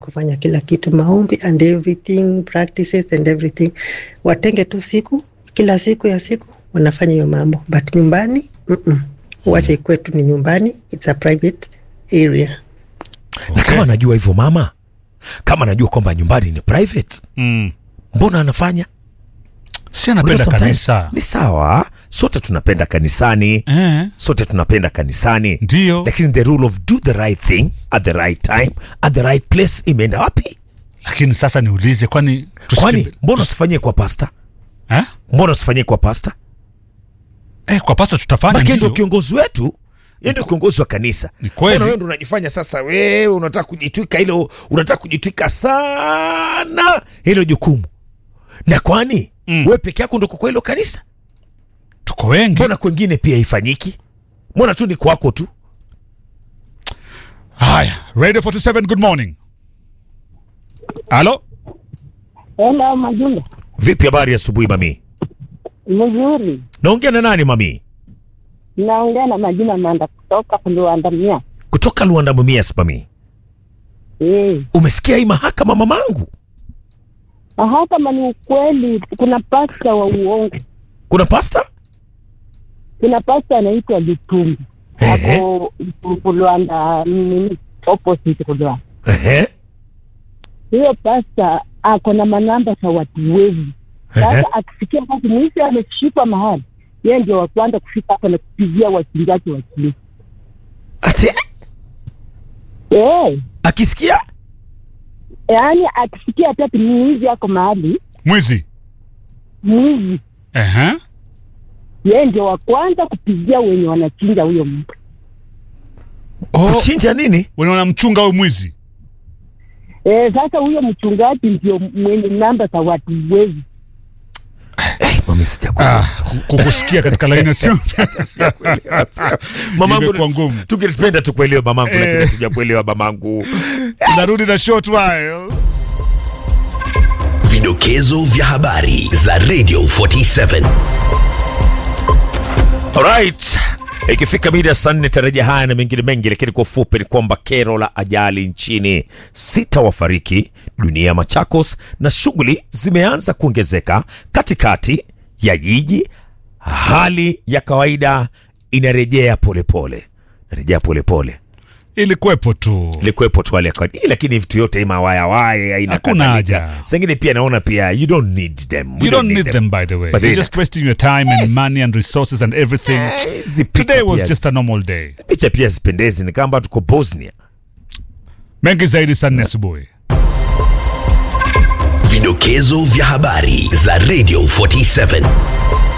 kufanya kila kitu, maombi and everything, practices and everything. Watenge tu siku, kila siku ya siku wanafanya hiyo mambo, but nyumbani mm -mm. Wache kwetu ni nyumbani, it's a private area. na kama anajua hivyo mama, kama anajua kwamba nyumbani ni private, Mm. mbona anafanya? Si Unajua anapenda sometimes- kanisa. Ni sawa, sote tunapenda kanisani, Eh, sote tunapenda kanisani, ndio. lakini the rule of do the right thing at the right time at the right place imeenda wapi? Lakini sasa niulize kwani Kwani tusitembe- mbona usifanyie kwa pasta? Eh? Mbona usifanyie kwa pasta? Eh, kwa pasa tutafanya Maana ndio ndio. kiongozi wetu, yeye ndio kiongozi wa kanisa. Ni kweli. Mbona wewe ndio unajifanya sasa, wewe unataka kujitwika hilo, unataka kujitwika sana hilo jukumu, na kwani Mm. wewe peke yako ndio kwa hilo kanisa? Tuko wengi. Mbona kwengine pia haifanyiki? Mbona tu ni kwako tu? Haya, Radio 47 good morning. Halo? Hello, Majunda. Vipi, habari ya asubuhi mami? Mzuri. Naongea na nani mami? Naongea na Majina Manda kutoka Luandamia. Kutoka Luanda Mumias mami. Eh. Umesikia hii mahakama mamangu? Aha, kama ni ukweli, kuna pasta wa uongo. Kuna pasta? Kuna pasta anaitwa Litumbi. Ehe. Ako Litumbi Luanda, nini, opposite Luanda. Ehe. Hiyo pasta ako na manamba za watu wezi. Ehe. Sasa akisikia basi mwizi ameshikwa mahali, yeye ndio wa kwanza kufika hapo na kupigia wachinjaji wa kilimo. Ati Eh, akisikia yaani akisikia hata ati mwizi ako mahali, Mwizi. mwizi Ehe. yeye ndio wa kwanza kupigia wenye wanachinja huyo mtu. Oh, kuchinja nini? unaona mchunga au mwizi? Eh, sasa huyo mchungaji ndio mwenye namba za watu wezi. Eh, mami sijakuelewa. Ah, ku- kukusikia katika laini ya simu. Mamangu Imekuwa ngumu. tungependa tukuelewe mamangu, Eh. lakini hatujakuelewa mamangu. Tunarudi na short while. Vidokezo vya habari za Radio 47. Alright. Ikifika mida ya saa nne tarajia haya na mengine mengi, lakini kwa ufupi ni kwamba kero la ajali nchini, sita wafariki dunia ya Machakos, na shughuli zimeanza kuongezeka katikati ya jiji. Hali ya kawaida inarejea polepole, narejea polepole Ilikuwepo tu. ilikuwepo tu hali ya kawaida, lakini vitu yote mawayawaya aina Hakuna kadhalika. haja. Sengine pia naona pia you don't need them, We You don't need them, by the way. But You're they- just wasting your time and Yes. money and resources and everything. Eh, hizi picha Today was pia- just a normal day. picha pia zipendezi, ni kama tuko Bosnia. Mengi zaidi saa nne asubuhi. Vidokezo vya habari za Radio 47.